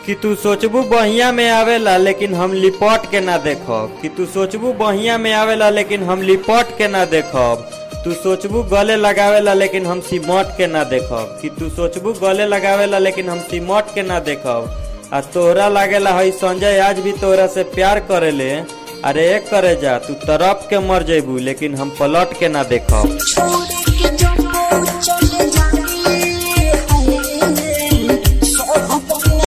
कि तू सोचबू बहिया में आवेला लेकिन हम लिपट के ना देखब कि तू सोचबू बहिया में आवेला लेकिन हम लिपट के ना देखब तू सोचबू गले लगावेला लेकिन हम सिमट के ना देखब कि तू सोचबू गले लगावेला लेकिन हम सिमट के ना देखब आ तोहरा लागेला हई संजय आज भी तोहरा से प्यार करेले अरे एक करे जा तू तरफ के मर जेबू लेकिन हम पलट के ना देखब छोड़ के जब चल